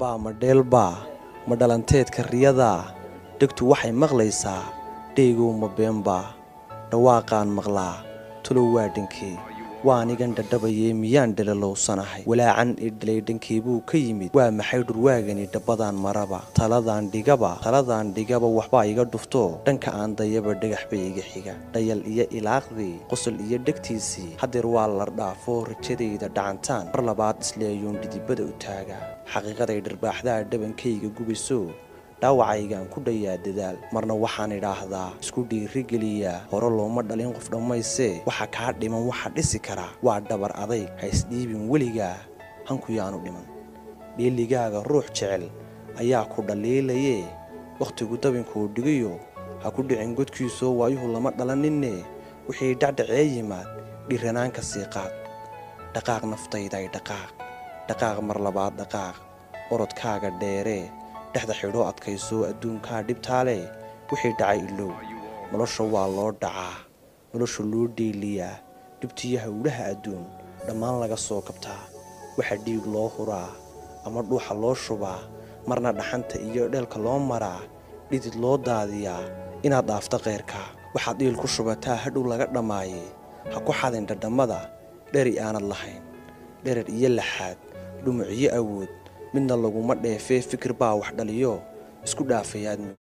dhabbaa ma dheelbaa ma dhalanteedka riyadaa dhegtu waxay maqlaysaa dheygow ma beenbaa dhawaaqaan maqlaa tulow waa dhankee waa anigan dhadhabayee miyaan dhelalowsanahay walaacan ii dhalay dhankeebuu ka yimid waa maxay dhurwaagani dhabbadaan maraba taladaan dhigaba taladaan dhigaba waxbaa iga dhufto dhanka aan dayaba dhagax bay iga xiga dhayal iyo ilaaqdii qosol iyo dhegtiisii hadeer waa la dhaafo rajadayda dhacantaan mar labaad isleeyuun dhidibada u taaga xaqiiqaday dharbaaxdaa dhabankayga gubayso dhaawacaygaan ku dhayaa dadaal marna waxaan idhaahdaa isku dhiirigeliyaa hore looma dhalin qof dhammaysee waxa kaa dhiman waxa dhisi karaa waa dhabar adayg ha isdhiibin weligaa hanku yaanu dhiman dheeligaaga ruux jecel ayaa ku dhaliilayee wakhtigu dabinkuu dhigayo ha ku dhicin godkiisoo waayuhu lama dhalaninne wixii dhacdhacee yimaad dhiranaanka sii qaad dhaqaaq naftayday dhaqaaq dhaqaaq mar labaad dhaqaaq orodkaaga dheeree dhexda xidhoo adkaysoo adduunkaa dhibtaale wixii dhacay ilow nolosha waa loo dhacaa nolosha loo dheeliyaa dhibtiyo howlaha adduun dhammaan laga soo kabtaa waxa dhiig loo huraa ama dhuuxa loo shubaa marna dhaxanta iyo dheelka loo maraa dhidid loo daadiyaa inaad dhaafto keyrka waxaad dhiil ku shubataa hadhow laga dhammaayee ha ku xadin dhadhammada dheri aanad lahayn dherer iyo laxaad dhumuc iyo awood midna laguma dheefee fikir baa wax dhaliyo isku dhaafayaadmi